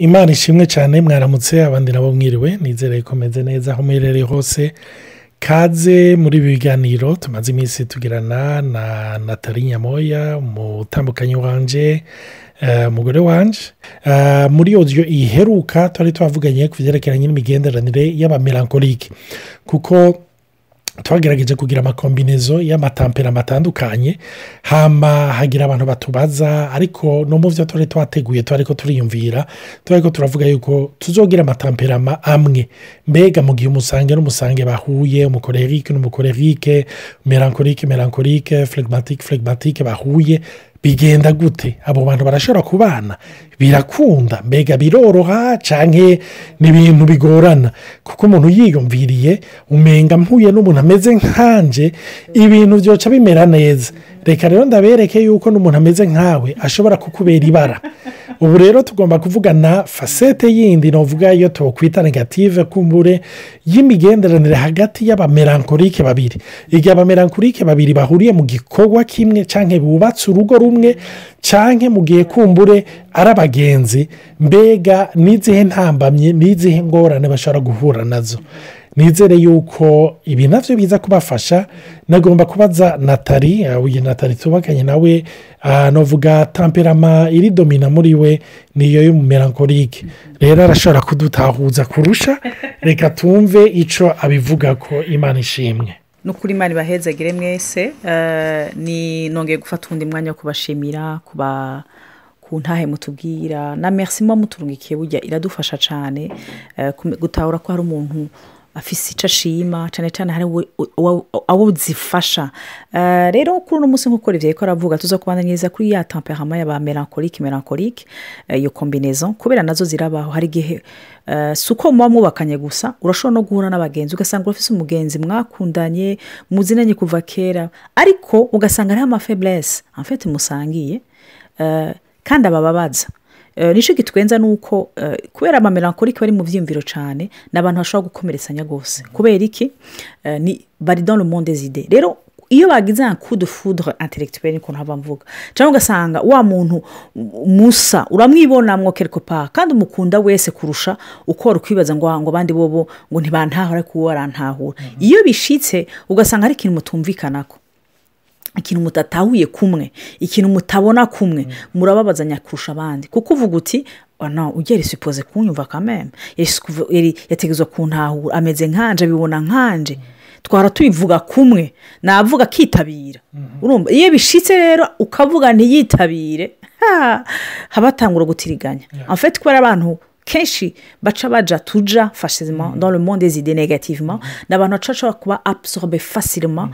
imana ishimwe cyane mwaramutse abandi nabo mwiriwe nizere ko meze neza aho muherereye hose kaze muri ibi biganiro tumaze iminsi tugirana na natali nyamoya umutambukanyi wanje umugore wanje muri odiyo iheruka twari twavuganye ku byerekeranye n'imigenderanire y'abamelankolike kuko twagerageje kugira amakombinezo y'amatampera atandukanye hama hagira abantu batubaza ariko no mu byo turi twateguye turi ko turiyumvira turi ko turavuga yuko tuzogira amatamperama amwe mbega mu gihe umusange n'umusange bahuye umukorerike n'umukorerike melankolike melankolike flegmatike flegmatike bahuye bigenda gute abo bantu barashobora kubana birakunda mbega biroroha cyangwa ni ibintu bigorana kuko umuntu yiyumviriye umenga mpuye n'umuntu ameze nkanje ibintu byoca bimera neza reka rero ndabereke yuko n'umuntu ameze nkawe ashobora kukubera ibara ubu rero tugomba kuvugana fasete yindi navuga iyo tukwita negative kumbure y'imigenderanire hagati y'abamelankolike babiri igihe abamelankolike babiri bahuriye mu gikorwa kimwe cyangwa bubatse urugo rumwe cyangwa mu gihe kumbure ari abagenzi mbega n'izihe ntambamye n'izihe ngorane bashobora guhura nazo nizere yuko ibi nabyo biza kubafasha nagomba kubaza natali uyu natali tubakanye nawe navuga tamperama iri domina muri we niyo y'umumelankolike rero arashobora kudutahuza kurusha reka tumve icyo abivuga ko imana ishimwe ni ukuri imana ibahezagire mwese ni nongeye gufata undi mwanya wo kubashimira kuba ku ntahe mutubwira na merci muba muturungikiye burya iradufasha cyane gutahura ko hari umuntu afise icyo ashima cyane cyane hari abo zifasha rero kuri uno munsi nk'uko rivye ko aravuga tuza kubana neza kuri ya temperama y'aba melankolike melankolike iyo kombinezo kubera nazo zirabaho hari igihe si uko muba mwubakanye gusa urashobora no guhura n'abagenzi ugasanga urafise umugenzi mwakundanye muzinanye kuva kera ariko ugasanga hariho amafeburese amfete musangiye kandi abababaza nicyo gitwenza ni uko kubera amamelankolike bari mu byiyumviro cyane ni abantu bashobora gukomeretsanya rwose kubera iki bari dans le monde zide rero iyo bagize nka kudu fudure interegitweri niko ntaba mvuga cyangwa ugasanga wa muntu musa uramwibonamwo kerikopa kandi umukunda wese kurusha uko wari ukwibaza ngo ngo abandi bobo ngo ntibantahura ariko uwo arantahura iyo bishitse ugasanga hari ikintu mutumvikanako ikintu mutatahuye kumwe ikintu mutabona kumwe murababazanya kurusha abandi kuko uvuga uti ugera isipoze kunyumva kameme yategetswe kuntahura ameze nkanje abibona nkanje twara tubivuga kumwe navuga akitabira iyo bishitse rero ukavuga ntiyitabire haba hatangura gutiriganya afite kubera abantu kenshi baca baja tuja fasizima dans le monde des idées négativement ni abantu baca bashobora kuba absorbe facilement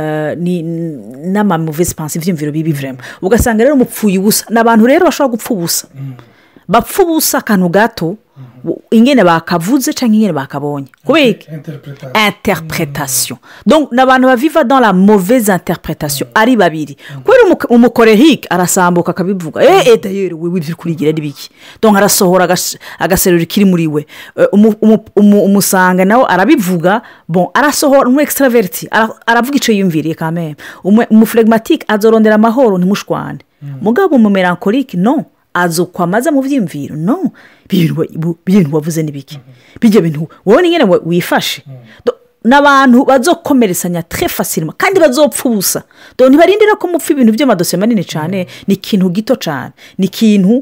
n'amamuvesi pansi ibyiyumviro bibi vrema ugasanga rero mupfuye ubusa ni abantu rero bashobora gupfa ubusa bapfa ubusa akantu gato ingene bakavuze cyangwa ingene bakabonye kubera interpretation ni abantu baviva dans la mauvaise interpretation ari babiri kubera umukorehike arasambuka akabivuga eee dayeri wewe ibyo kurigira ari biki donc arasohora agaserura kiri muri we umusanga nawe arabivuga bon arasohora umu extraverti aravuga icyo yumviriye kamere umufuregimatike azorondera amahoro ntimushwane mugabo umumelankolike no azukwa amaze mu byiyumviro no bintu wavuze ni biki bijya bintu wowe ni nyine wifashe n'abantu bazokomeretsanya tre fasirima kandi bazopfa ubusa ntibarindira ko mupfa ibintu by'amadosiye manini cyane ni ikintu gito cyane ni ikintu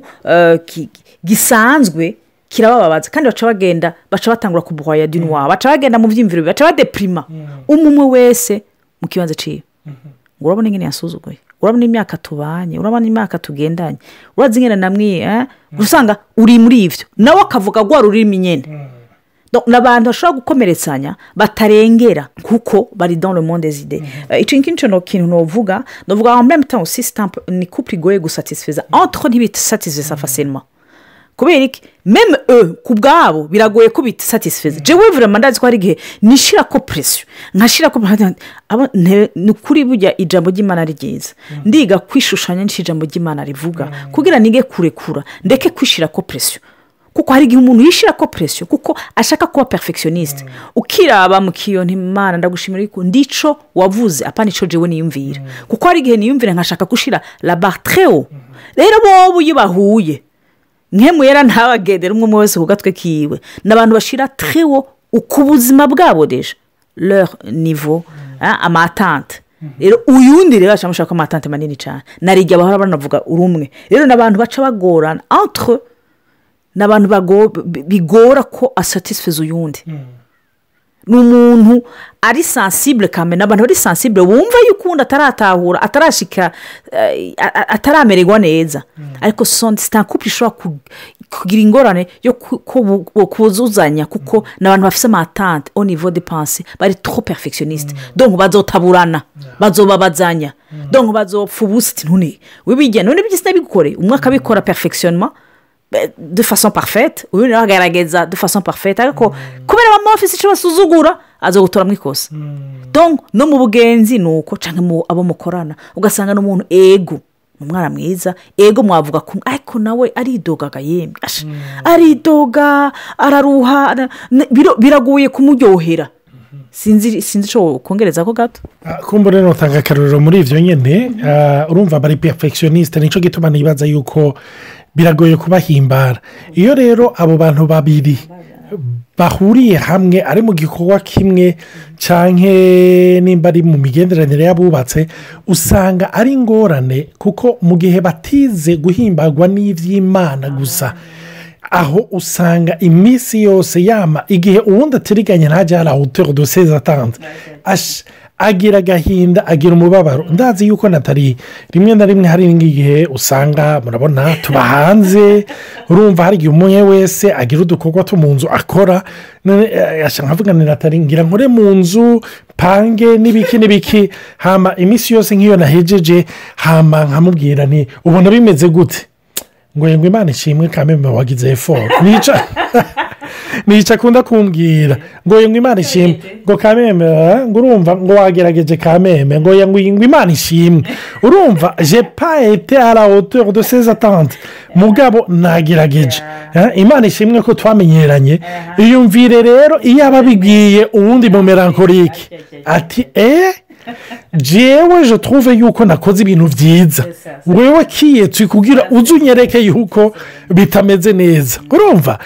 gisanzwe kirabababaza kandi baca bagenda baca batangura kubuhaya dinuwa baca bagenda mu byiyumviro baca badepirima umwe wese mu kibanza ciwe ngo urabona ingene yasuzuguye urabona imyaka tubanye urabona imyaka tugendanye urazi ingene namwe usanga uri muri ibyo nawe akavuga rwa rurimi nyine ni abantu bashobora gukomeretsanya batarengera kuko bari dans le monde zide icyo ngicyo ni ikintu nuvuga nuvuga ngo muri mutamu sisitampu ni kupure igoye gusatisfiza entre ntibisatisfiza fasilima kubera iki meme e ku bwabo biragoye ko bisatisfiza jewe vurema ndazi ko hari igihe nishyira ko presiyo nkashyira ko ni ukuri burya ijambo ry'imana ari ryiza ndiga kwishushanya n'icyo ijambo ry'imana rivuga kugira nige kurekura ndeke kwishyira ko presiyo kuko hari igihe umuntu yishyira ko presiyo kuko ashaka kuba perfectioniste ukiraba mu kiyo ntimana ndagushimira yuko ndico wavuze apana icyo jewe niyumvira kuko hari igihe niyumvira nkashaka gushyira labatreo rero bobo iyo bahuye nk'emuyera ntabagendera umwe umwe wese ku gatwe kiwe ni abantu bashyira trewo ku buzima bwabo deje leur nivo ah, amatante rero uyundi rero aca mushaka amatante manini cyane narijya bahora banavuga urumwe rero ni abantu baca bagorana entre ni abantu bago- bi- bigora ko asatisfeza uyundi ni umuntu ari sansibure kamena ni abantu bari sansibure bumva yuko undi ataratahura atarashika eh, a- a- ataramererwa neza ariko sitakupe ishobora ku- kugira ingorane yo ku- kubu- ku- kuzuzanya kuko ni abantu bafite amatante au niveau de pense bari trop perfectionniste donc bazotaburana bazobabazanya donc bazopfa ubusa iti ntune wibigena none byose nabigukore umwe akabikora perfectionnement eh, de façon parfaite uyu nawe agaragaza de façon parfaite ariko kubera bamwe bafite icyo basuzugura aza gutora mu ikosa donc no mu bugenzi ni uko cyangwa mu abo mukorana ugasanga n'umuntu ego ni umwana mwiza ego mwavuga kumwe ariko nawe aridogaga yemwe asha, aridoga araruha ara- ne- biro- biragoye kumuryohera sinzi sinzi icyo kongereza ko gato Ah, kumbure nutanga akaruriro muri ibyo nyine ah, urumva bari perfectioniste nicyo gituma nibaza yuko biragoye kubahimbara iyo rero abo bantu babiri bahuriye hamwe ari mu gikorwa kimwe cyangwa nimba ari mu migenderanire y'abubatse usanga ari ingorane kuko mu gihe batize guhimbagwa n'iby'imana gusa aho usanga iminsi yose yama igihe uwundi atiriganya ntajya hari awutero doseze atanze Ash- agira agahinda agira umubabaro ndazi yuko natari rimwe na rimwe hari n'igihe usanga murabona tuba hanze urumva hari igihe umwe wese agira udukorwa two mu nzu akora none, eh, ashaka nkavuga ni natari ngira nkore mu nzu pange n'ibiki n'ibiki hama iminsi yose nk'iyo nahejeje hama nkamubwira ni ubona bimeze gute ngo ngo imana ishimwe kameme wagize eforo nica nica akunda kumbwira ngo ngo imana ishimwe ngo kameme eh, ngo urumva ngo wagerageje kameme ngo ngo ngo imana ishimwe urumva je pa ete a la hauteur de ses attentes mugabo nagerageje Eh, imana ishimwe ko twamenyeranye iyumvire rero iyo aba abibwiye uwundi mu melancholique ati eee jewe je trouve yuko nakoze ibintu byiza wewe kiyetse kugira uze unyereke yuko bitameze neza urumva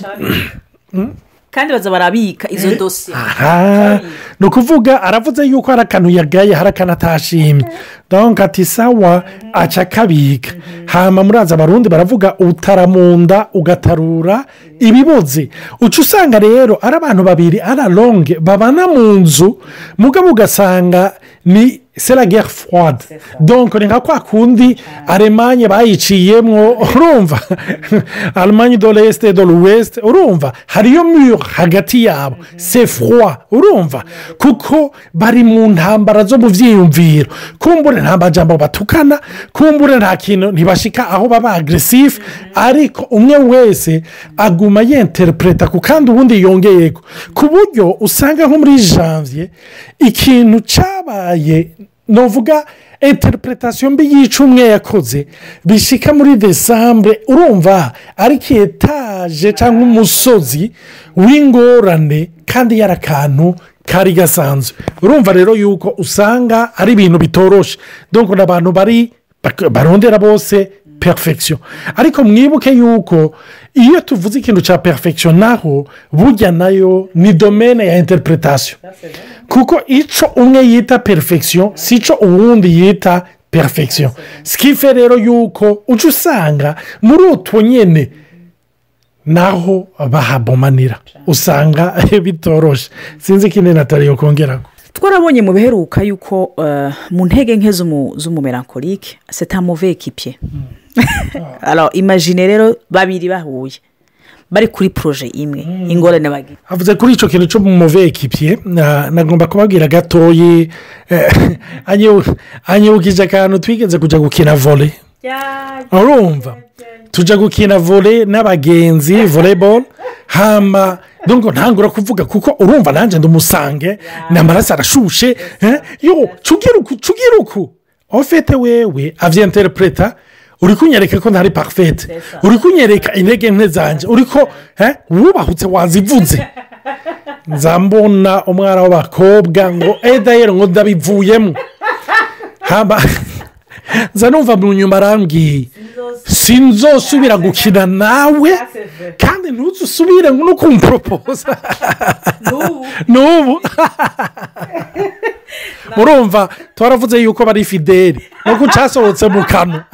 kandi baza barabika izo dosiye aha ni ukuvuga aravuze yuko hari akantu yagaye hari akantu atashimye donka ati sawa aca akabika hama muraza abarundi baravuga utaramunda ugatarura ibiboze uca usanga rero ari abantu babiri ari longe babana mu nzu mugabo ugasanga ni sera gere fwade donko ni nka kwa kundi alemanye bayiciyemo urumva alemanye do resite do l'ouest urumva hariyo mure hagati yabo se froid urumva kuko bari mu ntambara zo mu byiyumviro kumbure nta majambo batukana kumbure nta kintu ntibashika aho baba agresifu ariko umwe wese aguma yenterepureta ku kandi ubundi yongeyeko ku buryo usanga nko muri janvier ikintu cyabaye nuvuga interpretation mbi yica umwe yakoze bishika muri desambure urumva ariko etaje cyangwa umusozi w'ingorane kandi yari akantu kari gasanzwe urumva rero yuko usanga ari ibintu bitoroshe donko ni abantu bari barondera bose perfection ariko mwibuke yuko iyo tuvuze ikintu cya perfection naho burya nayo ni domene ya interpretation kuko icyo umwe yita perfection si cyo uwundi yita perfection sikife rero yuko uca usanga muri utwo nyine naho bahabomanira usanga bitoroshe sinzi ikindi natali yo kongera twarabonye mu biheruka yuko eh, mu ntege nke z'umu- z'umumelankolike seta muve ekipiye alors imagine rero babiri bahuye bari kuri poroje imwe ingorane bagira havuze kuri icyo kintu cyo mu muve ekipiye na- nagomba kubabwira gatoyi eh, anyibu- anyibukije akantu twigeze kujya gukina vole urumva tujya gukina vole n'abagenzi voleboro hama nubwo ntangura kuvuga kuko urumva nanjye ndumusange ni amaraso arashushe eh, yo cugira uku cugira uku ofete wewe avyenterepureta uri kunyereka ko ntari parfete uri kunyereka intege nke zanjye uri ko eh, wubahutse wazivuze nzambona umwana w'abakobwa ngo edayeri ngo ndabivuyemo haba nza numva mu nyuma arambwiye sinzosubira gukina nawe kandi ntuzusubire no kumporopoza n'ubu murumva twaravuze yuko bari fideli nuko cyasohotse mu kanwa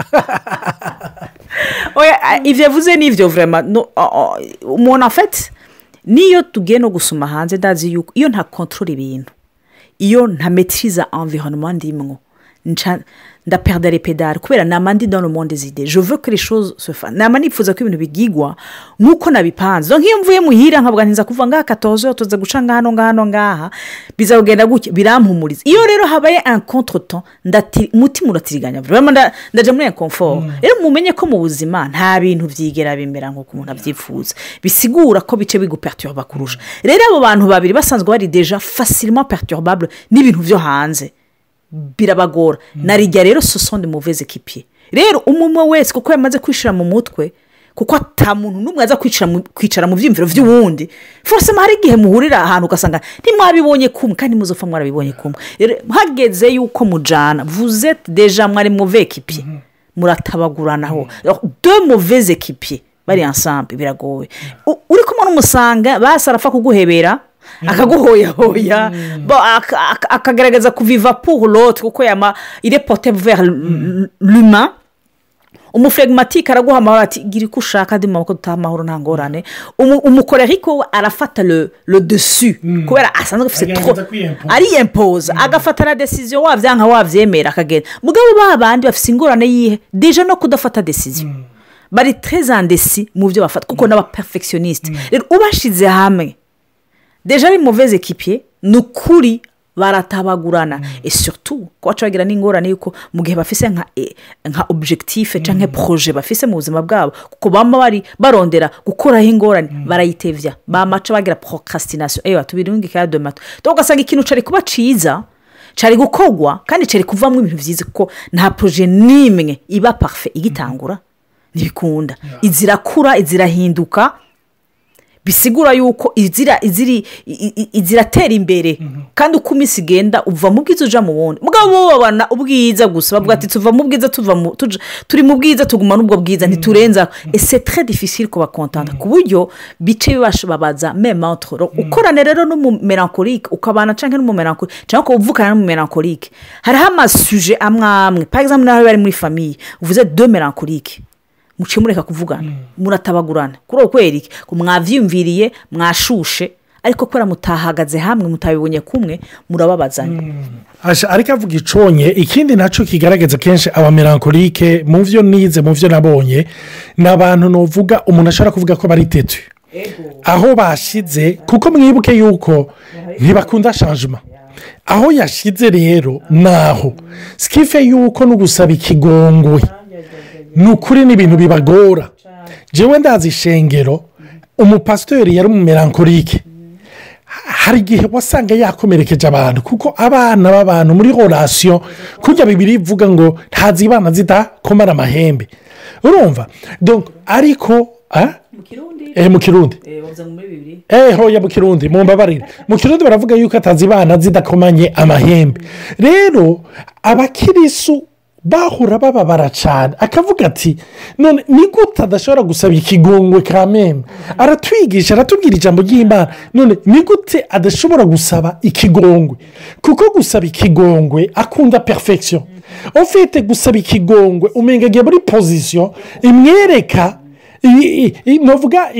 Oya, ibyo yavuze ni ibyo vurema no, o- o- umuntu afite niyo tugiye no gusoma hanze ndazi yuko iyo nta kontorora ibintu iyo nta metiriza environnement ndimwo nca ndaperdare pedale kubera nama ndi dans le monde des idées je veux que les choses se fassent nama nifuza ko ibintu bigigwa nk'uko nabipanze donc iyo mvuye muhira nkavuga ntiza kuva ngaha katoze tuza guca ngahano ngahano ngaha bizagenda gutya birampumuriza iyo rero habaye un contretemps ndati umutima uratiriganya vraiment nda- ndaja muri inconfort rero mumenye ko mu buzima nta bintu byigera bimera nk'uko umuntu abyifuza bisigura ko bice biguperturba kurusha rero abo bantu babiri basanzwe bari deja facilement perturbable n'ibintu byo hanze birabagora narijya rero sosonde muveze kipiye rero umwe wese kuko yamaze kwishyira mu mutwe kuko ata muntu n'umwe aza kwicara mu- kwicara mu byiyumviro by'uwundi forosema hari igihe muhurira ahantu ugasanga ntimwabibonye kumwe kandi muzopfa mwarabibonye kumwe rero hageze yuko mujyana vuze deja mwari muve kipiye muratabaguranaho de muveze kipiye bari ensemble biragoye U- uri kumwe n'umusanga basi arapfa kuguhebera akaguhoyahoya bo aka- aka- akagaragaza kuviva pour l'autre kuko yama irepote vers l'humain umuflegimatike araguha amahoro ati gira uko ushaka andi maboko dutaha amahoro nta ngorane Umu- umukoreriko we arafata le le dessus kubera asanzwe afite Agerageza tro kwiyempoza. ariyempoza agafata na desiziyo wabyanka wabyemera akagenda mugabo ba bandi bafite ingorane yihe deje no kudafata desiziyo bari trezandesi mu byo bafata kuko n'abaperfectioniste rero ubashyize hamwe deja ari muveze ekipiye ni ukuri baratabagurana e surtout ko baca bagira n'ingorane y'uko mu gihe bafise nka e- nka objectif cyangwa proje bafise mu buzima bwabo kuko baba bari barondera gukoraho ingorane barayitevya bamaca bagira procrastination ewa tubirungike ya domato donc ugasanga ikintu cari kuba ciza cari gukorwa kandi cari kuvamo ibintu vyiza kuko nta proje n'imwe iba parfait igitangura ntibikunda izirakura izirahinduka bisigura yuko izira iziri i- i- iziratera imbere kandi uko iminsi igenda uva mu bwiza uja mu wundi mugabo bo babona ubwiza gusa bavuga ati tuva mu bwiza tuva mu tuja- turi mu bwiza tuguma n'ubwo bwiza ntiturenza ese très difficile kubakontanta ku buryo bice bibashababaza meme entre eux. ukorane rero n'umumelankolike ukabana cyangwa n'umumelankolike cyangwa ukaba uvukana n'umumelankolike hariho amasuje amwe amwe par exemple nawe bari muri famiye uvuze de melankolike muciye mureka kuvugana muratabagurana kuri uko kwereke ko mwabyiyumviriye mwashushe ariko kubera mutahagaze hamwe mutabibonye kumwe murababazanya Asha, ariko avuga iconye ikindi nacyo kigaragaza kenshi abamelankolike mu byo nize mu byo nabonye ni abantu nuvuga umuntu ashobora kuvuga ko bari tetu aho bashize kuko mwibuke yuko ntibakunda shanjima aho yashize rero ni aho sikife yuko no gusaba ikigongwe ni ukuri ni ibintu bibagora jewe ndazi ishengero umupasitori yari umumelankolike hari igihe wasanga yakomerekeje abantu kuko abana b'abantu muri horasiyo kujya bibiri ivuga ngo ntazibana zidakomara amahembe urumva Donc, ariko ah? eh, mu kirundi eh hoya mu kirundi mu mbabarire mu kirundi baravuga yuko atazibana zidakomanye amahembe rero abakirisu bahura bababara cyane akavuga ati none ni gute adashobora gusaba ikigongwe ka meme aratwigisha aratubwira ijambo ry'imana none ni gute adashobora gusaba ikigongwe kuko gusaba ikigongwe akunda perfection ufite gusaba ikigongwe umenga agiye muri pozisiyo imwereka navuga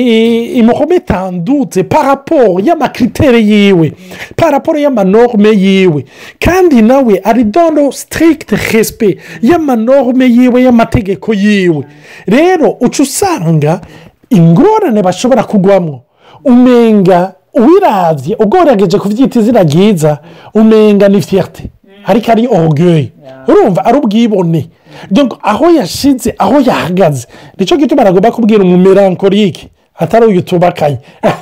imuhometandutse paraporo y'amakritere yiwe paraporo y'amanorme yiwe kandi nawe ari dono sitirigite resipe y'amanorme yiwe y'amategeko yiwe rero uca usanga ingorane bashobora kugwamo umenga uwirabye ugerageje kubyita izina ryiza umenga ni fiyate ariko ari orugeye urumva ari ubwibone aho yashinze aho yahagaze nicyo gituma aragomba kubwira umumerankorike atari uyu tubakaye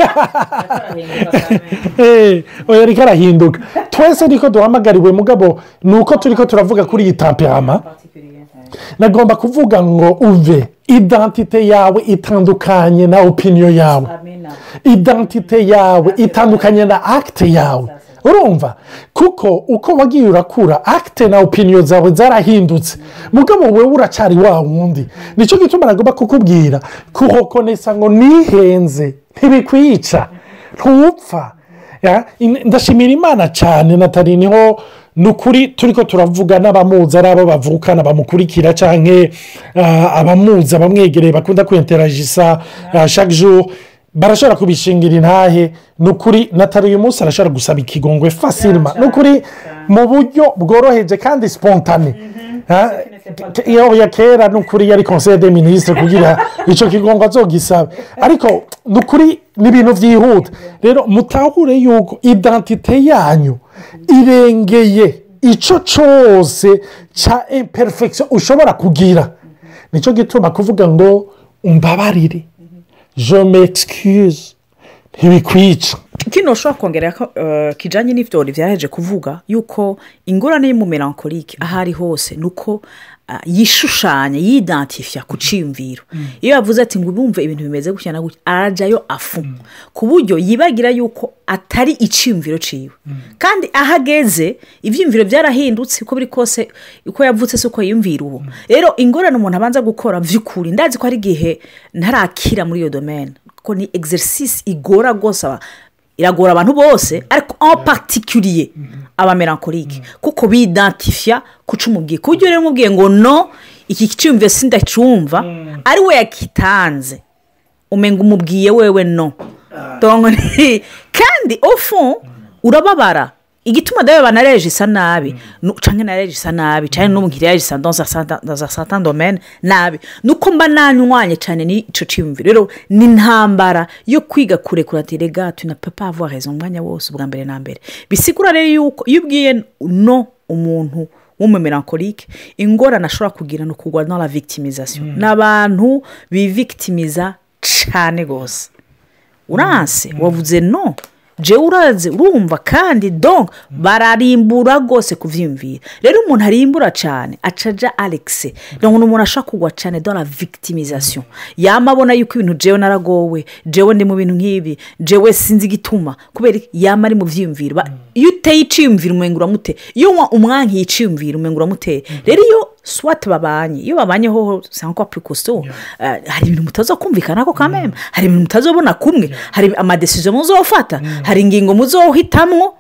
oya ariko arahinduka twese niko duhamagariwe mugabo ni uko turi ko turavuga kuri iyi tamperama nagomba kuvuga ngo uve idantite yawe itandukanye na opiniyo yawe idantite yawe itandukanye na akite yawe urumva kuko uko wagiye urakura akite na opiniyo zawe zarahindutse mugabo wowe uracyari wa wundi nicyo gituma nagomba kukubwira kuhokonesa ngo nihenze ntibikwica ntupfa Ya, in- ndashimira imana cyane natali niho ni ukuri turi ko turavuga n'abamuzi ari abo bavukana bamukurikira cyangwa abamuzi abamwegereye bakunda kwenteragisa chaque jour barashobora kubishingira intahe ni ukuri natali uyu munsi arashobora gusaba ikigongwe fasilima ni ukuri mu buryo bworoheje kandi spontane Ha? iyo ya kera ni ukuri yari conseil de minisitiri kugira icyo kigongo azogisaba ariko ni ukuri ni ibintu byihuta rero mutahure yuko identite yanyu irengeye icyo cyose cya imperfection ushobora kugira nicyo gituma kuvuga ngo umbabarire je m'excuse ntibikwica kino ushobora kongera ko eh, kijyanye n'ibyo byaheje kuvuga yuko ingorane y'umumelankolike aho ari hose ni uko ah, yishushanya yidantifiya ku cyiyumviro iyo yavuze ati ngo bumve ibintu bimeze gutya na gutya arajyayo afu ku buryo yibagira yuko atari icyiyumviro ciwe kandi aho ageze ibyiyumviro byarahindutse uko biri kose uko yavutse si uko yiyumvira ubu rero ingorane umuntu abanza gukora by'ukuri ndazi ko hari igihe ntarakira muri iyo domene kuko ni exercise igora rwose aba- iragora abantu bose ariko en particulier abamelankolike kuko bidantifiya kuca umubwiye ku buryo rero umubwiye ngo no iki cyumviro sindacumva ari we yakitanze umenga umubwiye wewe no Donc, ni- kandi ofu urababara igituma dawe banareje isa nabi nu- canke nareje isa nabi canke n'ubu nkiriyaje isa dans un certain- dans un certain domaine nabi nuko mba nanywanye cane n'ico ciyumviro rero ni intambara yo kwiga kurekura ati rega tu na peux pas avoir raison umwanya wose ubwa mbere na mbere bisigura rero yuko iyo ubwiye no umuntu w'umumelankolike ingorane ashobora kugira ni ukugwa dans la victimisation ni abantu bivictimiza cane rwose uranse wavuze no jewe uraze urumva kandi donc bararimbura rwose kubyiyumvira rero umuntu arimbura cyane acaja alexe donc ni umuntu ashobora kugwa cyane dans la victimisation yama abona yuko ibintu jewe naragowe jewe ndi mu bintu nk'ibi jewe sinzi igituma kubera iki? yama ari mu byiyumviro Ba- iyo uteye iciyumviro umenga uramuteye iyo unywa umwanki iciyumviro umenga uramuteye rero iyo swat babanye iyo babanyeho cyangwa purikosto hari ibintu mutaza kumvikana ko kameme hari ibintu mutazobona kumwe hari amadesizo muzofata hari ingingo muzohitamwo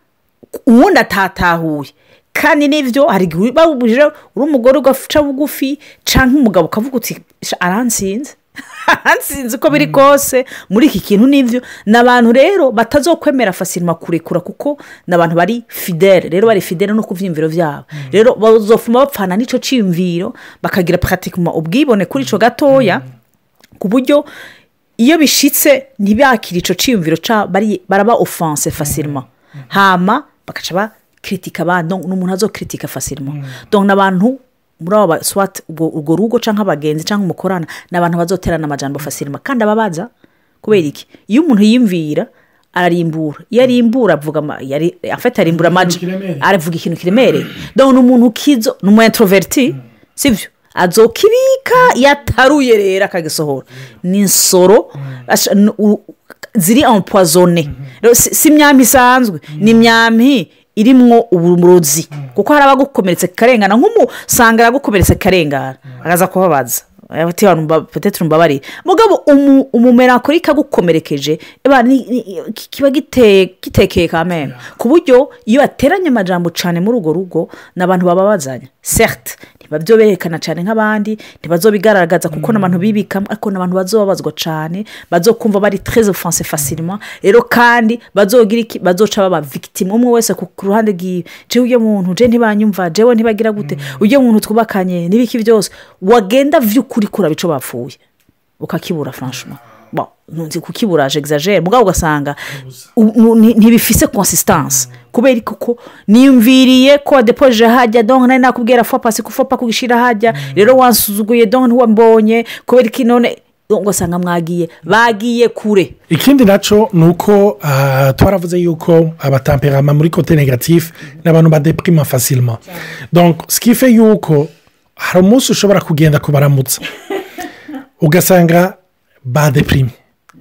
uwundi atatahuye kandi n'ibyo hari igihe babujije uri umugore ugaca bugufi cyangwa umugabo ukavuga uti "Sha, aransinze aransinze uko biri kose muri iki kintu n'ibyo ni abantu rero batazokwemera fasirima kurekura kuko ni abantu bari fidele rero bari fidele no ku byiyumviro byabo rero bazofuma bapfana n'icyo cyiyumviro bakagira puratikuma ubwibone kuri icyo gatoya ku buryo iyo bishitse ntibakire icyo cyiyumviro ca- bari- baraba ofanse fasirima hama bagaca bakritika abandi ni umuntu azokritika fasirima donc ni abantu muri abo ba- swat ubwo urwo rugo cyangwa abagenzi cyangwa umukorana ni abantu bazoterana amajambo fasirima kandi ababaza kubera iki iyo umuntu yiyumvira ararimbura iyo arimbura avuga ama- yari- afite arimbura amaji kiremereye. aravuga ikintu kiremereye donc ni umuntu ukizo ni umu introverti sibyo azokibika yataruye rero akagisohora ni insoro asha- n- u- ziri empoisonne Rero si si imyambi isanzwe ni imyambi irimwo uburozi kuko hari abagukomeretse karengana nk'umusanga aragukomeretse karengana akaza kubabaza ati hano mba- petete mbabariye mugabo umu- umumelankolike agukomerekeje eba ni- ni- kiba giteye gitekeye kameme ku buryo iyo bateranye amajambo cyane muri urwo rugo ni abantu bababazanya certes ntibabyo berekana cyane nk'abandi ntibazobigaragaza kuko ni abantu bibikamo ariko ni abantu bazobabazwa cyane bazokumva bari treze ofanse fasilima rero kandi bazogira iki bazoca baba victime umwe wese ku ku ruhande rwiwe jewe ujya muntu je ntibanyumva jewe ntibagira gute ujya muntu twubakanye n'ibiki byose wagenda vy'ukuri kuraba ico bapfuye ukakibura franchement bon ntunzi kukibura exagere mugabo ugasanga u- nu- ni- ntibifise consistance kubera kuko niyumviriye ko wadepoje hajya donc nari nakubwira fo pasi kufopa kugishira hajya rero wansuzuguye donc ntiwambonye kubera iki none ugasanga mwagiye bagiye kure ikindi nacyo ni uko ah, twaravuze yuko abatamperama muri kote negatifu ni abantu badepirima fasilima donc sikife yuko hari umunsi ushobora kugenda kubaramutsa ugasanga badepirime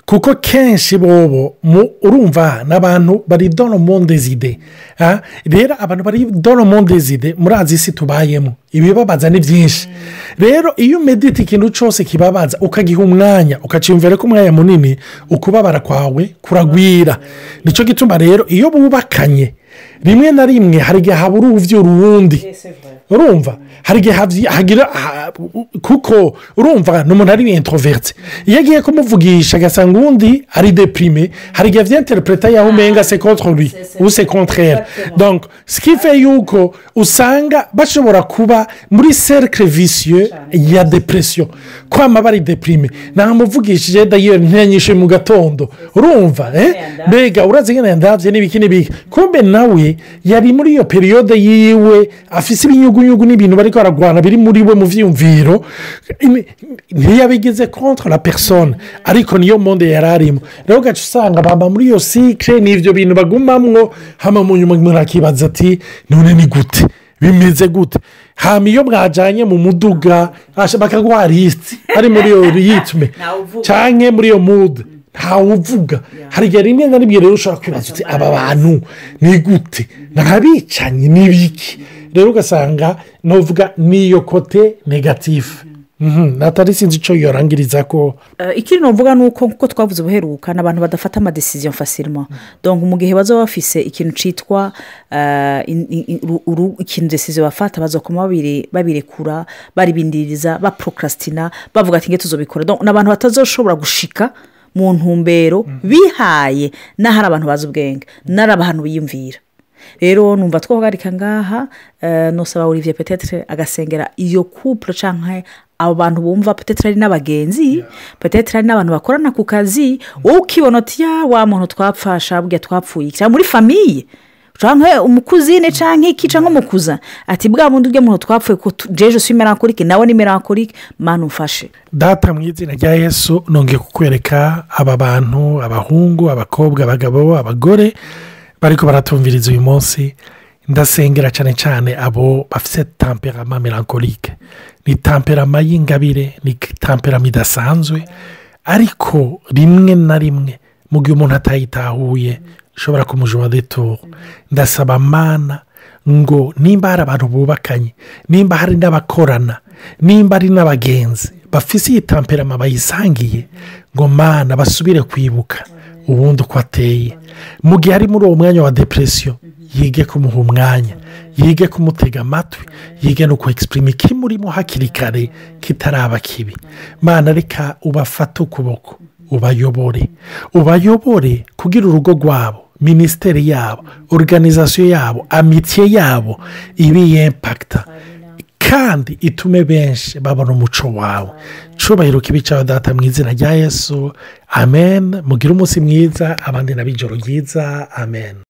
kuko kenshi bobo mu- urumva ni abantu bari dono mondezide rero abantu bari dono mondezide murazi isi tubayemo ibibabaza ni byinshi rero iyo umedita ikintu cyose kibabaza ukagiha umwanya ukaciyumvira ko umwanya munini ukubabara kwawe kuragwira nicyo gituma rero iyo bubakanye rimwe na rimwe hari igihe habura uvyura uwundi urumva hari igihe havyi- hagira ha- kuko urumva ni umuntu ari introverti iyo agiye kumuvugisha agasanga uwundi ari deprime hari igihe avyenterpreta yaho umenga se contre lui ou se contraire donc ce qui fait yuko usanga bashobora kuba muri cercle vicieux ya depression kwama bari deprime namuvugishije dayeri ntiyanyishe mu gatondo urumva eh? mbega urazi ngene ndavye n'ibiki n'ibiki kumbe nawe yari muri iyo periyode yiwe afise ibinyugunyugu n'ibintu bariko baragwana biri muri we mu vyiyumviro Imi- ntiyabigeze contre la personne ariko niyo monde yari arimo rero ugaca usanga bamba muri iyo sikire n'ivyo bintu bagumamwo hama mu nyuma umuntu akibaza ati none ni gute bimeze gute hama iyo mwajanye mu muduga asha- bakaguha lisiti ari muri iyo ritme Ntawuvuga. canke muri iyo mudu ntawuvuga hari igihe rimwe na rimwe rero ushobora kwibaza uti aba bantu ni gute ntabicanyi ni biki rero ugasanga nuvuga niyo kote negatifu Mhm, natari sinzi icyo yorangiriza ko Eh, ikindi navuga ni uko nk'uko twavuze ubuheruka ni abantu badafata amadesiziyo fasirima donc mu gihe bazaba bafise ikintu cyitwa eh, in- in- uru- uru- ikintu desiziyo bafata bazakoma babire- babirekura baribindiriza baprokrastina bavuga ati nge tuzobikora donc ni abantu batazoshobora gushika mu ntumbero bihaye n'ahari abantu bazi ubwenge n'ari abantu biyumvira rero numva twahagarika ngaha eh, nusaba olivier petetre agasengera iyo couple cyangwa abo bantu bumva petetre ari n'abagenzi petetre ari n'abantu bakorana ku kazi wowe ukibona uti ya wa muntu twapfasha burya twapfuye iki?" cyangwa muri famiye cyangwa umukuzine cyangwa iki cyangwa umukuza ati bwa bundi bwe muntu twapfuye ko tu- jeje si melancholique nawe ni melancholique mani umfashe data mu izina rya yesu nongeye kukwereka aba bantu abahungu abakobwa abagabo abagore bariko baratumviriza uyu munsi ndasengera cyane cyane abo bafite tamperama melancholique ni tamperama y'ingabire ni tamperama idasanzwe ariko rimwe na rimwe mu gihe umuntu atayitahuye ishobora kumujoma detoro ndasaba mana ngo nimba hari abantu bubakanye nimba hari n'abakorana nimba hari n'abagenzi bafise iyi tamperama bayisangiye ngo mana basubire kwibuka ubundi uko ateye mu gihe ari muri uwo mwanya wa depresiyo yige kumuha umwanya yige kumutega amatwi yige no kwegisiprima ikimurimo hakiri kare kitaraba kibi mana reka ubafate ukuboko ubayobore ubayobore kugira urugo rwabo minisiteri yabo organizasiyo yabo amitiye yabo ibe yempakita kandi itume benshi babona umuco wawe cyubahiro kibi cyawe data mu izina rya yesu amen mugire umunsi mwiza abandi nab'ijoro ryiza amen